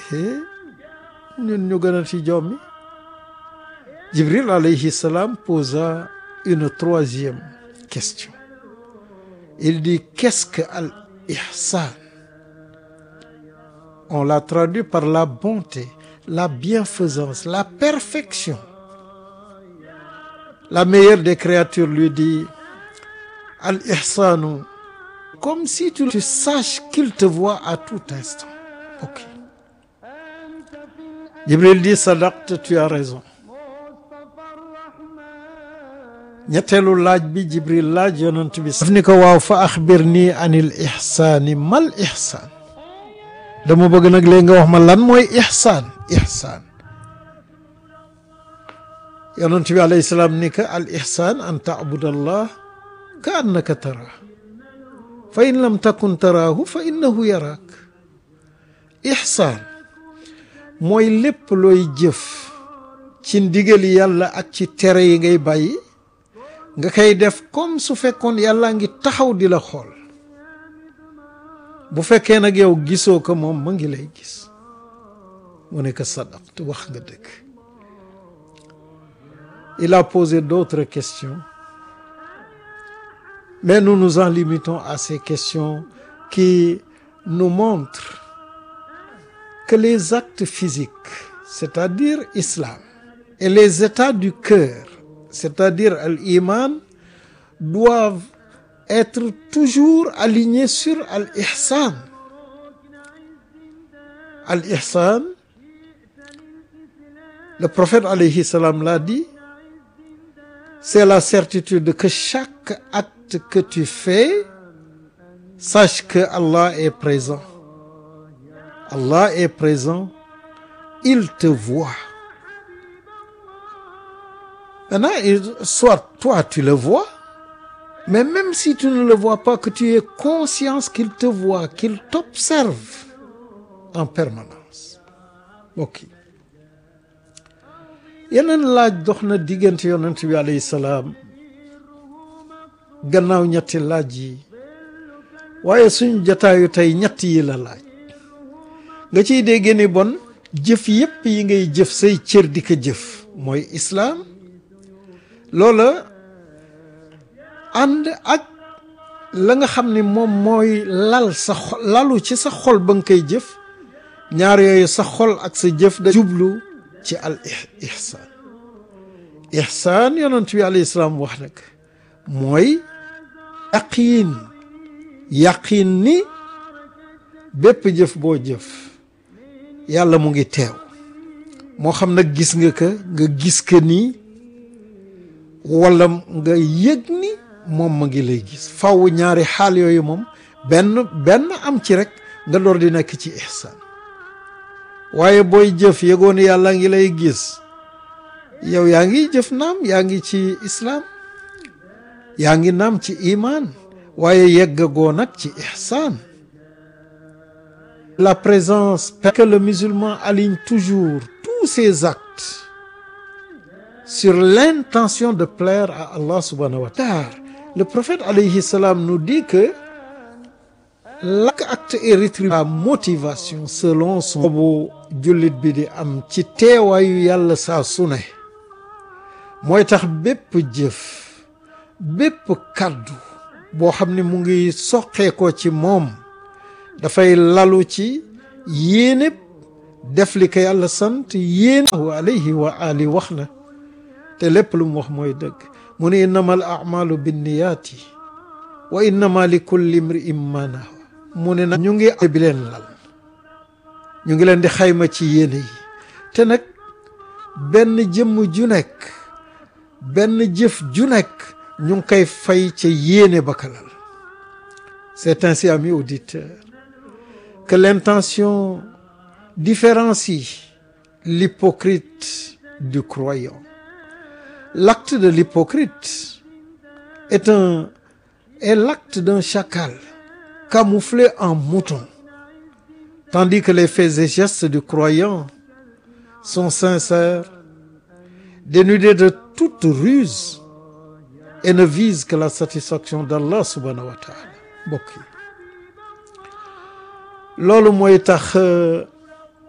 ñun ñu gën a ci jommi Jibril alayhi salam posa une troisième question il dit qu'est-ce que al ihsan on l'a traduit par la bonté la bienfaisance la perfection la meilleure des créatures lui dit al ihsanu comme si tu, tu saches qu'il te voit à tout instant ok Jibril dit sadaqta tu as raison ñetteelu laaj bi Jibril laaj yonent bi daf ni ko waaw fa axbir nii anil ihsaani mal ihsaan dama bëgg nag léegi nga wax ma lan mooy ihsaan ihsaan yonent bi alayhi salaam ni ka al ihsaan an taabud allah ka annaka taraa fa in lam takun taraahu fa innahu yaraak ihsaan mooy lépp looy jëf ci ndigali yàlla ak ci tere yi ngay bàyyi nga koy def comme su fekkoon yàlla ngi taxaw di la xool bu fekkee nag yow gisoo ko moom ma ngi lay gis mu ne ko sadaqt wax nga dëgg il a posé d'autres questions mais nous nous en limitons à ces questions qui nous montrent que les actes physiques c'est-à-dire islam et les états du cœur c'est-à-dire al-iman doivent être toujours alignés sur al-ihsan al-ihsan le prophète alayhi salam l'a dit c'est la certitude que chaque acte que tu fais sache que Allah est présent Allah est présent il te voit Maintenant, soit toi tu le vois, mais même si tu ne le vois pas, que tu aies conscience qu'il te voit, qu'il t'observe en permanence. ok yeneen laaj dox na diggante yonent bi alayhi salaam gannaaw ñetti laaj yi waaye suñu jataayu tey ñett yi la laaj nga ciy dégg ni bon jëf yépp yi ngay jëf say cër di ko jëf mooy islaam loola ànd ak la nga xam ni moom mooy lal sa xol lalu ci sa xol ba nga koy jëf ñaar yooyu sa xol ak sa jëf da jublu ci al ihsaan ihsaan yonent bi alayhi salaam wax nag mooy yaqiin yaqiin ni bépp jëf boo jëf yàlla mu ngi teew moo xam nag gis nga ka nga gis ka nii wala nga yëg ni moom ma ngi lay gis faw ñaari xaal yooyu moom benn benn am ci rek nga door di nekk ci ihsaan waaye booy jëf yëgoon yàlla ngi lay gis yow yaa ngi jëf naam yaa ngi ci islaam yaa ngi naam ci imaan waaye yeggagoo nag ci ihsaan la présence que le musulman aligne toujours tous ses actes sur l'intention de plaire à Allah subhanahu wa ta'ala le prophète alayhi salam nous dit que chaque acte est rétribué à motivation selon son boobu jullit bi di am ci teewaayu yàlla saa su ne mooy tax bépp jëf bépp kàddu boo xam ne mu ngi soqeekoo ci moom dafay lalu ci yéene def li ko yàlla sant yéene alayhi wa ali wax na te lépp lu mu wax mooy dëgg mu ne innama al amalu binniyaati wa innama li kulli imri'in ma nawa mu ne nag ñu ngi bi leen lal ñu ngi leen di xayma ci yéene yi te nag benn jëmm ju nekk benn jëf ju nekk ñu ngi koy fay ca yéene ba kalal c'est ainsi amis auditeurs que l'intention différencie l'hypocrite du croyant l'acte de l'hypocrite est un est l'acte d'un chacal camouflé en mouton tandis que les faits et gestes du croyant sont sincères dénudés de toute ruse et ne visent que la satisfaction d'Allah subhanahu wa ta'ala mbokk yi loolu mooy tax